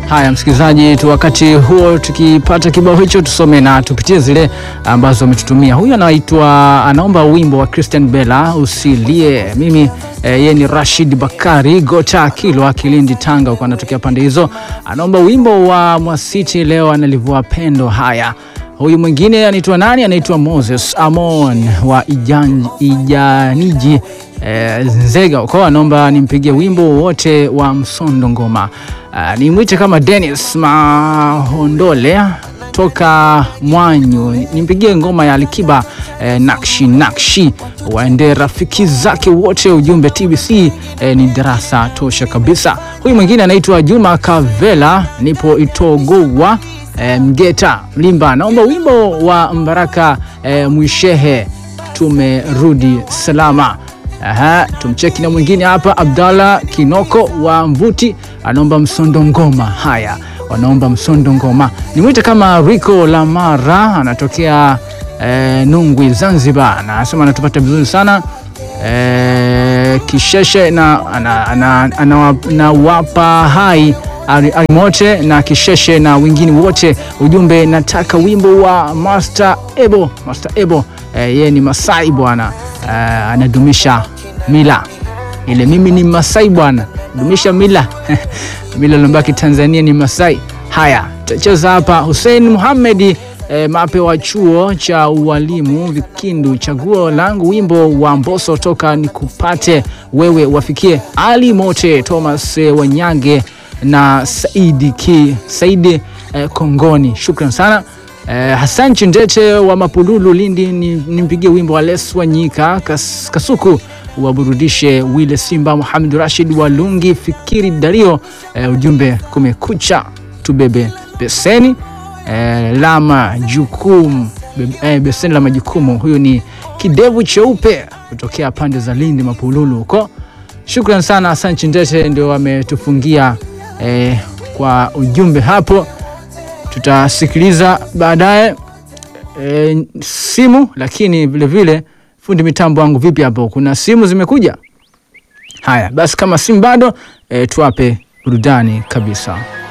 Haya msikilizaji tu, wakati huo tukipata kibao hicho, tusome na tupitie zile ambazo ametutumia. Huyu anaitwa anaomba wimbo wa Christian Bella usilie. Mimi eh, yeye ni Rashid Bakari Gota Kilwa Kilindi Tanga, uko anatokea pande hizo. Anaomba wimbo wa Mwasiti leo analivua pendo. Haya, huyu mwingine anaitwa nani? Anaitwa Moses Amon wa Ijan, Ijaniji eh, Nzega uko anaomba nimpigie wimbo wote wa Msondo Ngoma. Uh, nimwite kama Dennis Mahondole toka Mwanyu, nimpigie ngoma ya Alikiba eh, nakshi nakshi, waende rafiki zake wote. Ujumbe TBC eh, ni darasa tosha kabisa. Huyu mwingine anaitwa Juma Kavela, nipo Itogowa eh, Mgeta Mlimba, naomba wimbo wa Mbaraka eh, Mwishehe tumerudi salama. Aha, tumcheki na mwingine hapa, Abdallah Kinoko wa Mvuti anaomba msondo ngoma. Haya, wanaomba msondo ngoma. Nimwite kama Rico Lamara anatokea eh, Nungwi Zanzibar, na anasema anatupata vizuri sana eh, Kisheshe na anawapa ana, ana, ana hai Arimote na Kisheshe na wengine wote. Ujumbe, nataka wimbo wa Master Ebo. Master Ebo eh, yeye ni Masai bwana eh, anadumisha mila ile. Mimi ni Masai bwana, dumisha mila mila lombaki Tanzania ni Masai. Haya, tacheza hapa Hussein Muhamedi eh, mape wa chuo cha ualimu Vikindu, chaguo langu wimbo wa Mboso toka nikupate wewe, wafikie Ali Mote, Thomas eh, Wanyange na Saidi Ki Saidi eh, Kongoni, shukran sana. Eh, Hassan Chindete wa Mapululu Lindi, nimpigie wimbo wa Les Wanyika kas, Kasuku waburudishe Wile Simba Muhammad Rashid wa Lungi Fikiri Dario. Eh, ujumbe kumekucha tubebe beseni eh, la majukumu eh, beseni la majukumu. Huyu ni kidevu cheupe kutokea pande za Lindi Mapululu huko. Shukran sana Hassan Chindete, ndio ametufungia eh, kwa ujumbe hapo tutasikiliza baadaye e, simu lakini vilevile vile, fundi mitambo wangu vipi hapo, kuna simu zimekuja. Haya basi, kama simu bado e, tuwape burudani kabisa.